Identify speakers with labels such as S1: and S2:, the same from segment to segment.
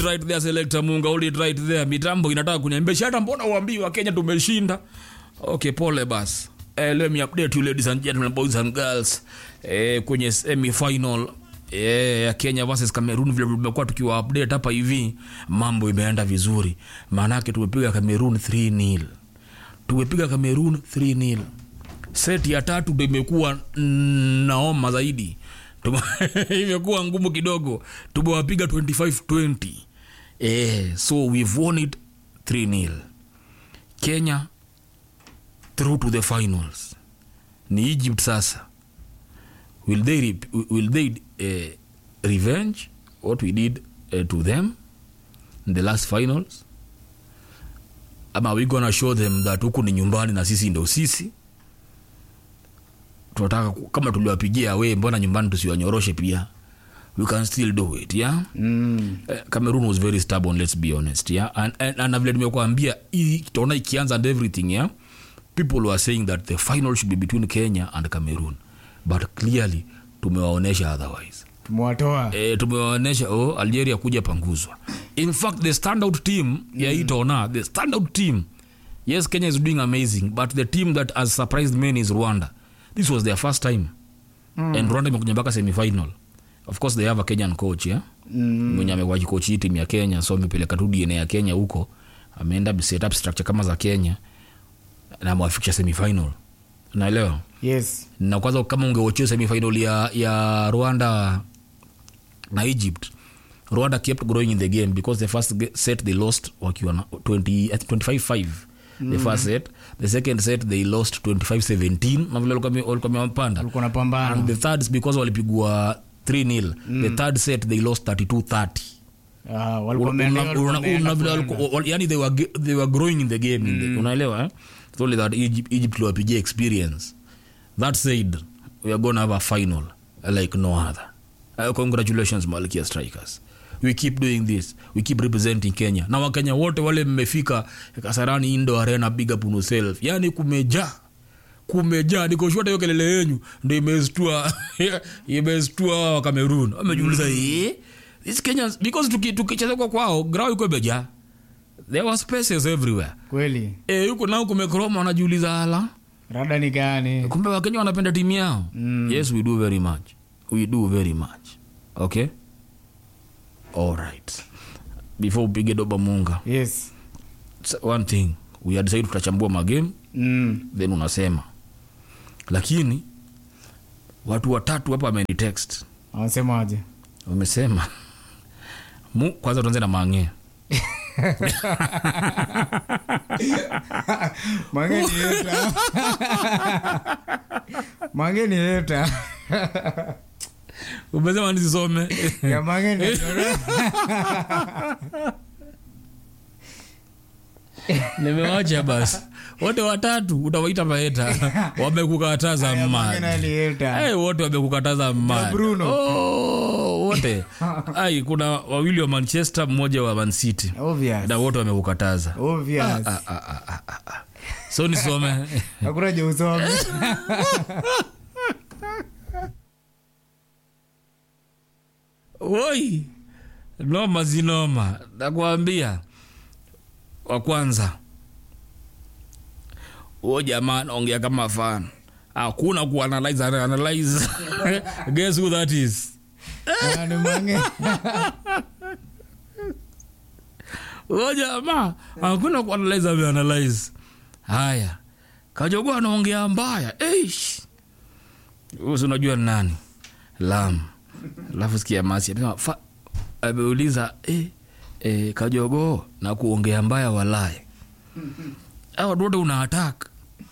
S1: right there selector munga hold it right there mitambo inataka kuniambia hata mbona uambiwa kenya tumeshinda okay pole bas eh, let me update you ladies and gentlemen boys and girls eh, kwenye semi final eh, ya kenya versus cameroon vile tumekuwa tukiwa update hapa hivi mambo imeenda vizuri maanake tumepiga cameroon 3 nil tumepiga cameroon 3 nil seti ya tatu ndo imekuwa naoma zaidi Tume- imekuwa ngumu kidogo tumewapiga 2520 eh, so we've won it 3 nil kenya through to the finals ni egypt sasa will they, rep- will they uh, revenge what we did uh, to them in the last finals ama are we gonna show them that huku ni nyumbani na sisi ndo sisi tunataka ku- kama tuliwapigia we mbona nyumbani tusiwanyoroshe pia we can still do it yeah
S2: mm.
S1: Eh, cameroon was very stubborn let's be honest yeah and, and, and vile nimekuambia hii tutaona ikianza and everything yeah people were saying that the final should be between kenya and cameroon but clearly tumewaonyesha otherwise
S2: tumewatoa
S1: e, tumewaonyesha oh, algeria kuja panguzwa in fact the standout team mm. ya hii tona the standout team yes kenya is doing amazing but the team that has surprised many is rwanda this was their first time mm. and rwanda imekuja mpaka semifinal of course they have a kenyan coach yeah?
S2: mm.
S1: mwenye amekuwa kikochi hii timu ya kenya so amepeleka tu dna ya kenya huko ameenda set up structure kama za kenya na amewafikisha semifinal naelewa
S2: yes
S1: na kwanza kama ungeochia semifinal ya, ya rwanda na egypt rwanda kept growing in the game because the first ge- set they lost wakiwa na 20 25-5 the first set the second set they lost 25-17 na vile walikuwa wame- walikuwa wamepanda
S2: walikuwa
S1: and
S2: napambana
S1: the third is because walipigwa 3 nil the third set they lost 32-30
S2: Ah, walikuwa
S1: Una-
S2: wameenda-
S1: una-
S2: walikuwa
S1: una-
S2: wameenda
S1: una- vile
S2: kuenda.
S1: walikuwa- wal- yani they were, ge- they were growing in the game in the, unaelewa eh? It's only that egypt, egypt liwapigia experience that said we are gonna have a final like no other uh, congratulations malkia strikers we keep doing this we keep representing kenya na wakenya wote wale mmefika kasarani indo arena big up on yourself yani kumejaa kumejaa nikoshota hiyo kelele yenyu ndo imestua imestua hawa wa cameroon wamejiuliza eh these kenyans because tuki- tukicheza kwa kwao grau iko imejaa there were spaces everywhere
S2: kweli
S1: eh huko nao kumekroma wanajiuliza ala
S2: rada ni gani
S1: kumbe wakenya wanapenda timu yao
S2: Mm.
S1: yes we do very much we do very much okay all right before upige doba munga
S2: yes
S1: s- one thing we had decided tutachambua magame
S2: mm.
S1: then unasema lakini watu watatu hapa amenitext
S2: wanasemaje
S1: wamesema mu kwanza tuanze na mange
S2: mangeni yeta mangeni yeta
S1: umesema nisisome
S2: ya mangeni
S1: nimewacha basi wote watatu utawaita maeta wamekukataza mad
S2: mangeni yeta
S1: hey, wote wamekukataza mad
S2: Bruno.
S1: oh, wote ai kuna wawili wa manchester mmoja wa mancity
S2: obvious
S1: na wote wamekukataza
S2: obvious
S1: so nisome
S2: hakuna je usome
S1: woi noma zinoma nakwambia wa kwanza huo jamaa anaongea kama fan hakuna kuanalyze ana- analyze guess who that is
S2: Ah, ni mangeni
S1: huo jamaa hakuna kuanalyze ameanalyze haya kajogoa anaongea mbaya Eish. Huyo si unajua ni nani lam alafu sikia masi amesema, fa- ameuliza eh, eh, kajogoo na kuongea mbaya walaye au watu wote una attack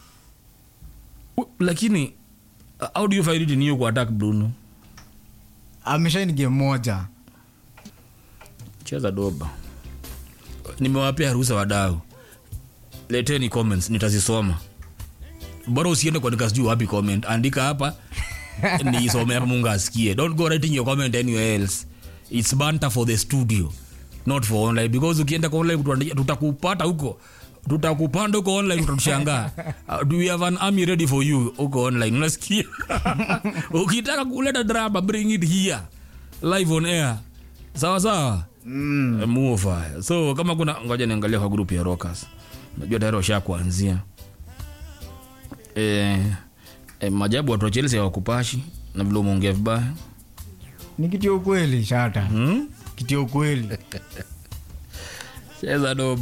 S1: U- lakini uh, how do you find it in you ku attack bruno
S2: ameshaini game moja
S1: cheza doba nimewapea ruhusa wadau leteni comments nitazisoma bora usiende kuandika sijui wapi comment andika hapa niisome hapa mungu asikie don't go writing your comment anywhere else its banter for the studio not for online because ukienda kwa online tuta- tutakupata huko tutakupanda huko online utatushangaa uh, do we have an army ready for you huko online unasikia ukitaka kuleta drama bring it here live on air sawa sawa
S2: Mm.
S1: muva so kama kuna ngoja niangalia kwa grupu ya rockers najua tayari washa kuanzia e, e, majabu watu wa chelsea hawakupashi na vile umeongea vibaya
S2: ni kitu ya ukweli shata
S1: hmm?
S2: kitu ya ukweli
S1: cheza doba